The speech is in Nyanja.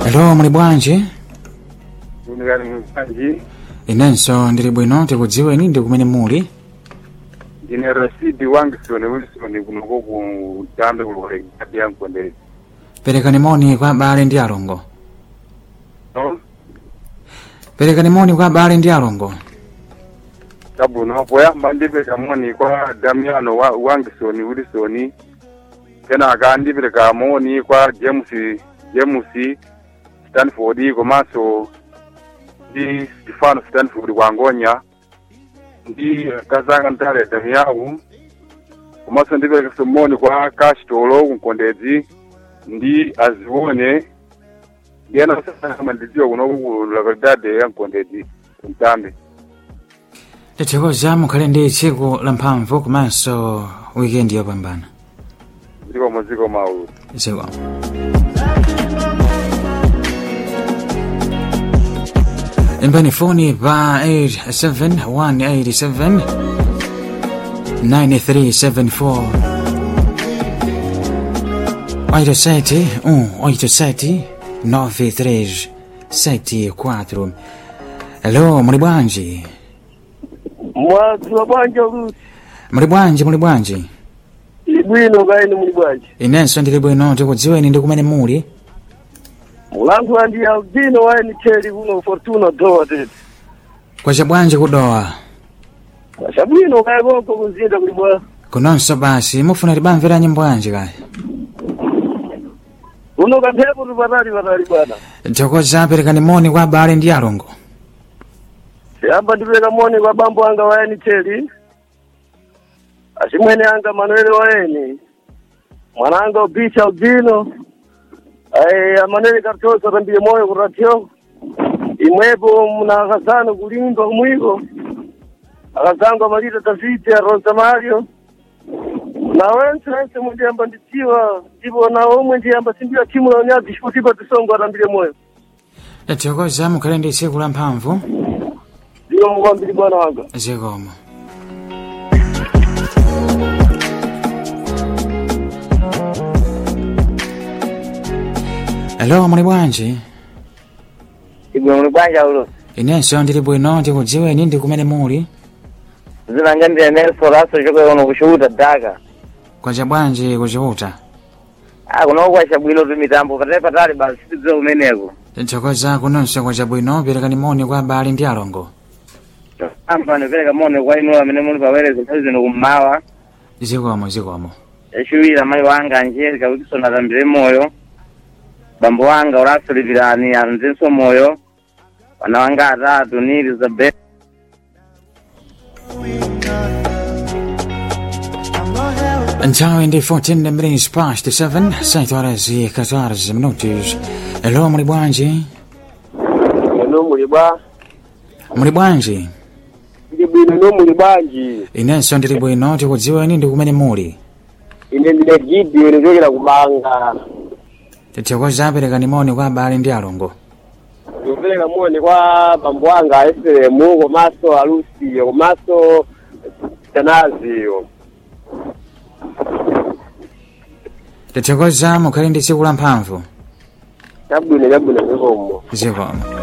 Hello, muli bwanji? Kunikani mpanji Inenso ndili bwino tikudziweni ndi kumene muli. ndine Rashidi Wangisoni Wilson kunoko ku Tambe kulokole kati ya Mkondezi. Perekani moni kwa abale ndi alongo. No? Perekani moni kwa abale ndi alongo. Tabuno poyamba ndipeleka moni kwa Damiano wa Wangisoni Wilson. Kenaka ndipeleka moni kwa James James Stanford komanso ndi Stefano Stanford wangonya ndi kazanga ntale Damiao komanso ndipeleka somoni kwa Kastolo kunkondedzi ndi azione yena sasa ndidziwa kuno ku localidade ya Mkondedzi kumtambe Tithokoza mukhale ndi tsiku la mphamvu komanso wikendi yopambana. ziko muziko maulu Ziko. Imbani foni pa 87187 9374 87 187 93 74 Hello, muli bwanji? mwazula bwanja ulusi Muli bwanji, muli bwanji? ibwino kaeni muli bwanji Inenso ndili bwino tikudziweni ndi kumene muli. mulangu andi albino waeni cheli kuno fortuna dowa tete Kwacha bwanji kudowa. ashabwino kaye konko kuzinda kuli bwa Kunonso basi mufuna libamvera nyimbo yanji kaya. kuno kamphepo tupatali patali bwana Thokoza perekani moni kwa abale ndi alongo. siyamba ndipeleka moni kwa bambo anga waeni cheli achimwene anga manuele waeni mwananga ubicha albino ay amanele kartosa tambile moyo kuratio imwepo muna akazano kulimba kumwiko akazangu amalita tafiti ya rosa mario na wense wense mundiyamba ndidziwa ndipo na omwe ndiyamba sindiwa timu la unyazi chikutipa tisongo atambile moyo Thokoza mukhale ndi tsiku la mphamvu. ndiwo mukwambiri bwana wanga Zikomo. Hello, muli bwanji? Igwe muli bwanja ulo Inenso ndili bwino tikudziweni ndi kumene muli. zinanga ndi Nelson Raso chokwe uno kushuhuda Dhaka Kwacha bwanji kuchiuta. ah kuno kwacha bwino tu mitambo patali patali basi tidziwe kumeneko Thokoza kunonso kwacha bwino perekani moni kwa abale ndi alongo. amba nipereka moni kwa inu amene muli pawere zinthawi zino kummawa Zikomo, zikomo. yachiwiri mayi wanga Angelica Wilson atambire moyo bambo wanga Horacio Livirani anzenso moyo wana wanga atatu ni Elizabeth Nthawi ndi 14 minutes past 7, 7 horas e 14 minutos. Hello, muli bwanji? eno muli bwa Muli bwanji? ndi bwino no muli bwanji Inenso ndili bwino tikudziweni ndi kumene muli. ine ndine gideon ndichokera kubanga Tithokoza perekani moni kwa abale ndi alongo. ndikupereka moni kwa bambo wanga eferemu komanso alusiyo komanso tanaziyo Tithokoza mukhale ndi tsiku la mphamvu. chabwino chabwino zikomo Zikomo.